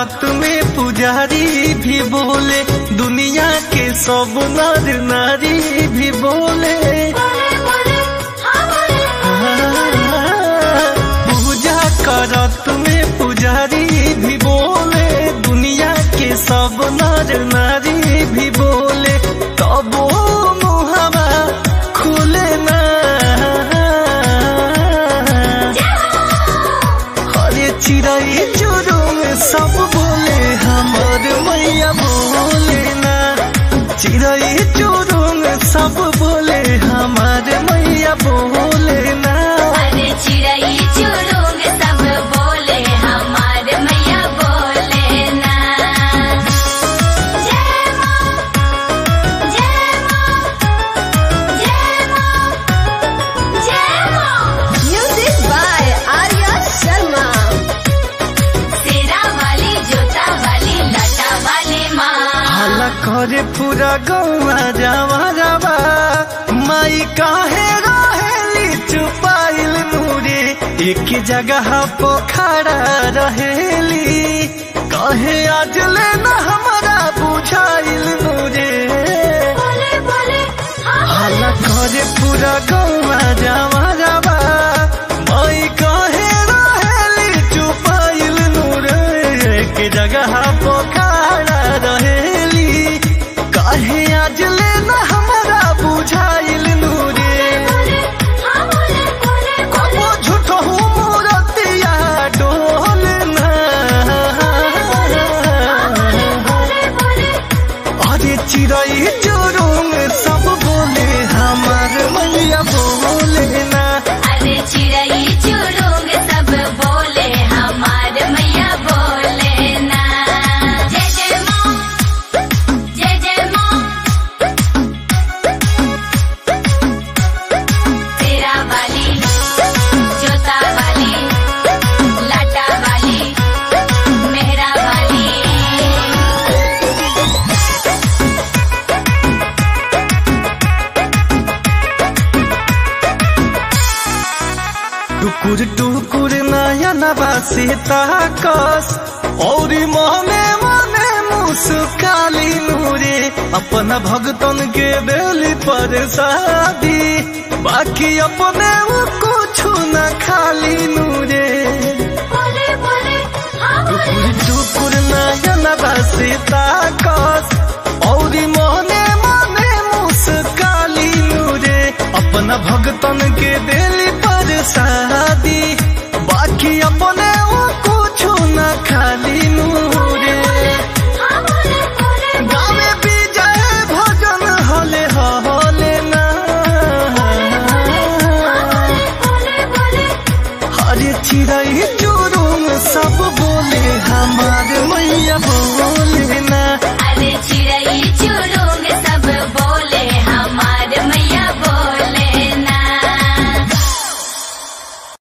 करत में पुजारी भी बोले दुनिया के सब नर नारी भी बोले पूजा करत में पुजारी भी बोले दुनिया के सब नर नारी भी बोले तब मुहवा खुले ना अरे चिड़ै चुरुम सब बोले हमर मैया बोले ना चिड़ै चुरुम सब बोले हमार मैया बोले ना अरे चिड़ै चुरुंग सब बोले हमार मैया बोले ना जय माँ जय माँ जय माँ जय माँ म्यूजिक बाय आर्या शर्मा सेरा वाली जोता वाली लटा वाली माँ हाला करे पूरा गौवा जावा जावा माई काहे रहेली चुपाइल नूरे एक जगह पोखरा रहेली कहे आज लेना हमारा बुझाइल नूरे बोले बोले हाला करे पूरा गौवा जावा जावा माई काहे रहेली चुपाइल नूरे एक जगह पोखरा रहेली काहे आज लेना हमारा बुझाइल नूरे हाँ बोले बोले कबो झूठ हूँ मूरतिया डोलना बोले बोले अरे चिड़ै चुरुंग सब बोले हमार मैया बोले ना अरे चिड़ै चुरुंग सब बोले हमार मैया बोले ना जय जय माँ जय जय माँ तेरा वाली जोता वाली लाटा वाली मेहरा वाली टुकुर टुकुर नयनवा से ताकस और मने मने मुस्काली नूरे अपन भगतन के बेली पर शादी बाकी अपने वो कुछ न खाली नूरे बोले बोले हाँ बोले टुकुर टुकुर नयनवा से ताकस और मने मने मुस्काली नूरे अपन भगतन के बेली पर शादी बाकी अपने वो कुछ न खाली नूरे हाँ बोले बोले गावे विजय भजन हले हले ना बोले बोले हरे चिड़ै चुरुम सब बोले हमार मैया बोले ना अरे चिड़ै चुरुंग सब